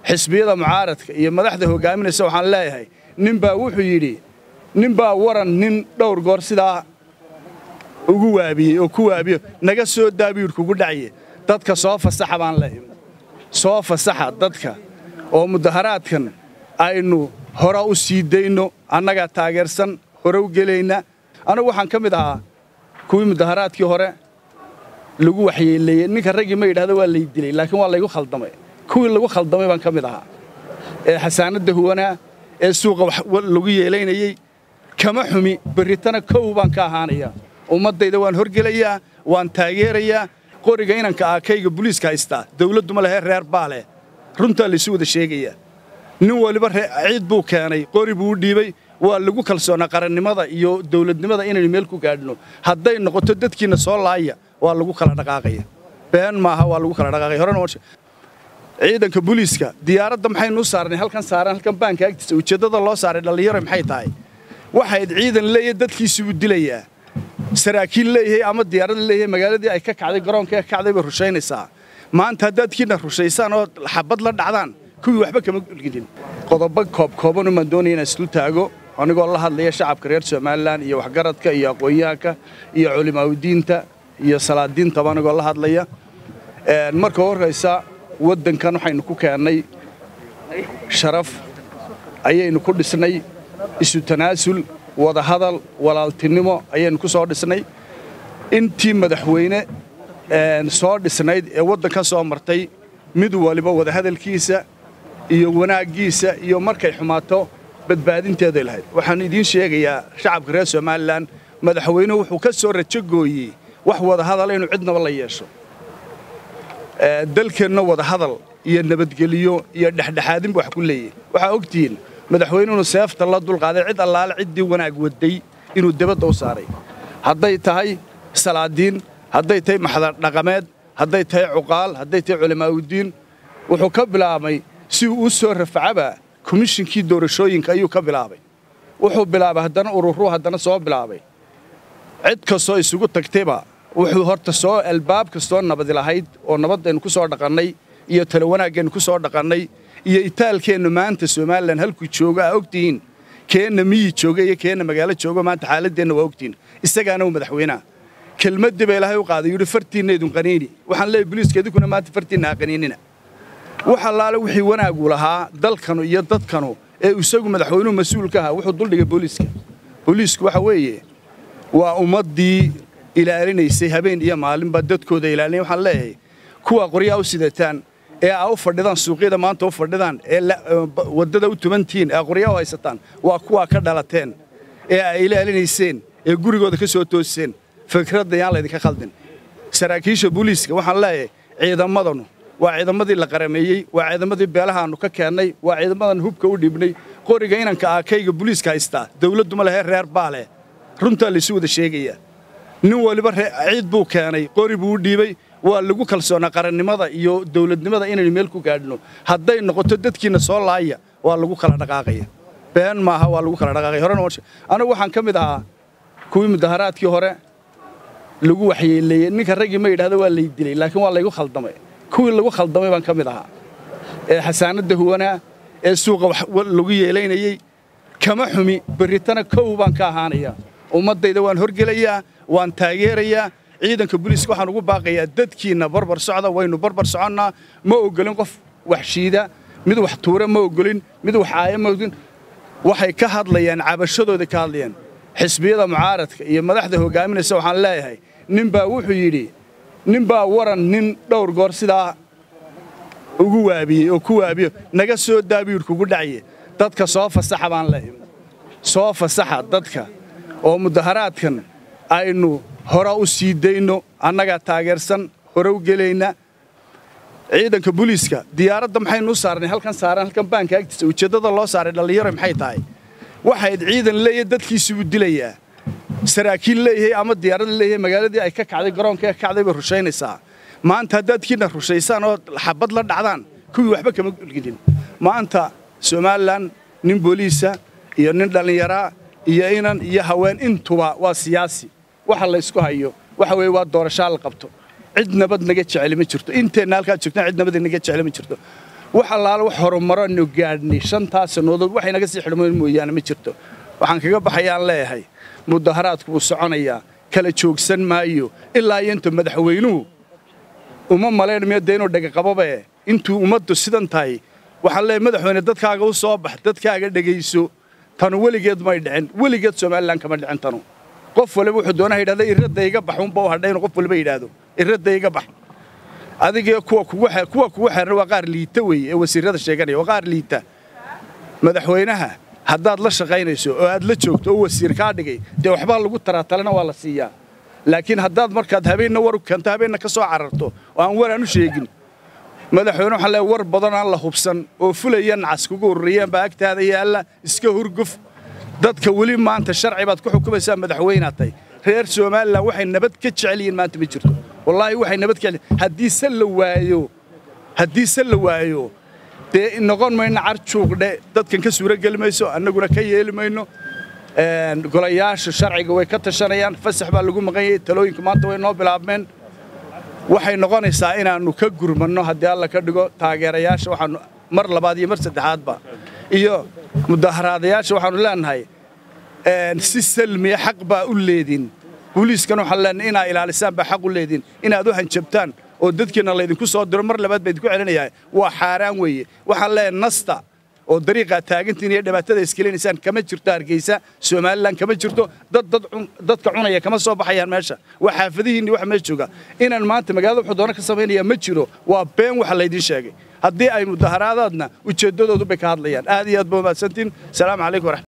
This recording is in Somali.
xisbiyada mucaaradka iyo madaxda hogaaminaysa waxaan leeyahay ninbaa wuxuu yidhi ninbaa waran nin dhowr goor sidaa ugu waabiyey oo ku waabiyo naga soo daabiyuur kugu dhacaye dadka soo fasaxa baan leeyahay soo fasaxa dadka oo mudaharaadkan aynu hore u sii dayno annagaa taageersan hore u gelayna anigu waxaan ka mid ahaa kuwii mudaharaadkii hore lagu waxyeeleeyey ninka raggii ma yidhahdo waa lay dilay laakiin waa laygu khaldamay kuwii lagu khaldamay baan ka mid ahaa ee xasaanadda huwanaa ee suuqa lagu yeelaynayey kama xumi berritana kow baan ka ahaanaya ummaddayda waan horgelayaa waan taageerayaa qoriga inanka aakayga buliiska haystaa dawladdu ma lehe reer baa leh runtaa laysu wada sheegayaa nin waliba ciid buu keenay qori buu u dhiibay waa lagu kalsoonaa qarannimada iyo dawladnimada inaynu meel ku gaadhno hadday noqoto dadkiinna soo laaya waa lagu kala dhaqaaqaya been maaha waa lagu kala dhaqaaqaya horena ciidanka booliiska diyaaradda maxaynu u saarnay halkan saaran halkan baanka agtiisa ujeeddada loo saaray dhallinyaro maxay tahay waxayd ciidan leeyahay dadkiisii buu dilayaa saraakiil leeyahay ama diyaarad leeyahay magaaladii ay ka kacday garoonka ka kacday bay rushaynaysaa maanta haddaadkiina rushaysaan oo xabad la dhacdaan kuwii waxba kama gulgidin qodobo koobkooban umaan doonaya inaan islu taago anigoo la hadlaya shacabka reer somalilan iyo waxgaradka iyo aqoon-yahanka iyo culimaaudiinta iyo salaadiintaba anigoo la hadlaya marka horraysa waddankan waxaynu ku keennay sharaf ayaynu ku dhisnay isu tanaasul wadahadal walaaltinimo ayaynu ku soo dhisnay intii madaxweyne soo dhisnayd ee waddanka soo martay mid waliba wadahadalkiisa iyo wanaaggiisa iyo markay xumaato badbaadinteeday lahayd waxaan idiin sheegayaa shacabka reer somalilan madaxweynuhu wuxuu ka soo rajogooyey wax wadahadala inuu cidnaba la yeesho dalkeenna wadahadal iyo nabadgeliyo iyo dhexdhexaadinba wax ku leeyahy waxaa ogtihiin madaxweynuhunu seefta la dulqaaday cid allaale ciddii wanaag waday inuu debadda u saaray hadday tahay salaadiin hadday tahay maxdardhaqameed hadday tahay cuqaal hadday tahay culamaauddiin wuxuu ka bilaabay si uu u soo rafacaba komishinkii doorashooyinka ayuu ka bilaabay wuxuu bilaabay haddana ururuu haddana soo bilaabay cid kastoo isugu tagtayba wuxuu horta soo albaab kastoo nabadi lahayd oo nabaddaynu ku soo dhaqannay iyo talo wanaaggeennu ku soo dhaqannay iyo itaalkeennu maanta somalilan halkuu joogo aa ogtihiin keenna miyi jooga iyo keenna magaalo joogo maanta xaaladdeenna waa ogtihiin isagaana uu madaxweynaha kelmaddii ba ilaahay u qaaday yidhi fartiinna idun qaniini waxaan leeyahy boliiska idinkuna maanta fartiinna ha qaniinina wax allaale wixii wanaagu lahaa dalkanu iyo dadkanu ee isagu madaxweynuhu mas-uulka ahaa wuxuu duldhigay booliiska booliisku waxa weeye waa ummaddii ilaalinaysay habeen iyo maalinba dadkooda ilaalinay waxaan leeyahay kuwa qoryaa u sidataan ee aa u fadhidaan suuqyada maanta u fadhidaan ee waddada u tumantihiin ee qoryaa u haysataan waa kuwaa ka dhalateen ee ay ilaalinayseen ee gurigooda ka soo tooseen fikradda yaan laydinka khaldin saraakiisha booliiska waxaan leeyahay ciidamadanu waa ciidamadii la qarameeyey waa ciidamadii beelahaannu ka keennay waa ciidamadan hubka u dhibnay qoriga inanka aakayga booliiska haystaa dawladdu ma lehe reer baa leh runtaa laysu wada sheegayaa nin waliba ciid buu keenay qori buu u dhiibay waa lagu kalsoonaa qarannimada iyo dawladnimada inaynu meel ku gaadhno hadday noqoto dadkiinna soo laaya waa lagu kala dhaqaaqaya been maaha waa lagu kala dhaqaaqaya horena anigu waxaan ka mid ahaa kuwii mudaharaadkii hore lagu waxyeeleeyey ninka raggii ma yidhahdo waa lay dilay laakiin waa laygu khaldamay kuwii lagu khaldamay baan ka mid ahaa ee xasaanadda huwanaa ee suuqa lagu yeelaynayey kama xumi berritana kow baan ka ahaanaya ummaddayda waan horgelayaa waan taageerayaa ciidanka booliiska waxaan ugu baaqayaa dadkiinna barbar socda waynu barbar soconnaa ma ogolin qof wax shiida mid wax tuura ma ogolin mid wax aaya ma ogolin waxay ka hadlayaan cabashadooday ka hadlayaan xisbiyada mucaaradka iyo madaxda hogaaminaysa waxaan leeyahay ninbaa wuxuu yidhi ninbaa waran nin dhowr goor sidaa ugu waabiyey oo ku waabiyo naga soo daabiyuur kugu dhacaye dadka soo fasaxa baan leeyahay soo fasaxa dadka oo mudaharaadkan aynu hore u sii dayno annagaa taageersan hore u gelayna ciidanka booliiska diyaaradda maxaynu u saarnay halkan saaran halkan baanka agtiisa ujeeddada loo saaray dhallinyaro maxay tahay waxayd ciidan leeyahay dadkiisii buu dilayaa saraakiil leeyahay ama diyaarad leeyahay magaaladii ay ka kacday garoonka ka kacday bay rushaynaysaa maanta haddaadkiina rushaysaan oo xabad la dhacdaan kuwii waxba kama gulgidin maanta somalilan nin booliisa iyo nin dhallinyaraa iyo inan iyo haween intuba waa siyaasi waxa laysku hayo waxa weeye waa doorashaa la qabto cid nabad naga jeceli ma jirto inteenna halkaad joogtaan cid nabad naga jeceli ma jirto wax allaale wax horumaranu gaadhnay shantaas sannadood waxay naga sii xidhmoyn mooyaane ma jirto waxaan kaga baxayaan leeyahay mudaharaadku wuu soconayaa kala joogsan maayo ilaa iyo inta madaxweynuhu uma malaynmayo dee inuu dhegaqabobe intuu ummaddu sidan tahay waxaan leeyahay madaxweyne dadkaaga u soo bax dadkaaga dhegayso tanu weligeed may dhicin weligeed somalilan kama dhicin tanu qof waliba wuxuu doonaa yidhahda irradda iga bax unba u hadhay inuu qof waliba yidhaahdo irradda iga bax adiga kuwa kugu kuwa kugu xeeran waa qaar liita weeye ee wasiirrada sheeganaya waa qaar liita madaxweynaha haddaad la shaqaynayso oo aad la joogto oo wasiir kaa dhigay dee waxbaa lagu taraa talena waa la siiyaa laakiin haddaad markaad habeenna war u keento habeenna ka soo cararto oo aan war aan u sheegin madaxweyne waxaan leeyahay war badan aan la hubsan oo fulaya nacas kugu ururiyeen baa agtaada yaalla iska hurguf dadka weli maanta sharci baad ku xukumaysaa madaxweynaad tahay reer somalilan waxay nabad ka jecel yihiin maanta ma jirto wallaahi waxay nabad ka jecel haddii se la waayo haddii se la waayo dee noqon mayno carjuuqdhe dadkan ka suuro geli mayso annaguna ka yeeli mayno golayaasha sharciga way ka tashanayaan fasax baa lagu maqan yahay talooyinka maanta way noo bilaabmeen waxay noqonaysaa inaannu ka gurmanno haddii alla ka dhigo taageerayaasha waxaanu mar labaad iyo mar saddexaadba iyo mudaharaadayaasha waxaanu leenahay si salmiya xaq baa u leedin booliiskan waxaan leenahay inaa ilaalisaan baa xaq u leedin inaad u hanjabtaan oo dadkiina laydinku soo diro mar labaad baa idinku celinayaa waa xaaraan weeye waxaan leeyahay nasta oo dariiqaa taagantiin iyo dhibaatada iskelinaysaan kama jirto hargeysa somalilan kama jirto dad dadka cunaya kama soo baxayaan meesha waa xaafadihiinni waxa meesha jooga inaan maanta magaalada wuxuu doono ka samaynaya ma jiro waa been waxa laydiin sheegay haddii ay mudaharaadaadna ujeeddadoodu bay ka hadlayaan aad iyo aad ba umahadsantiin salaamu calaykum waraxmat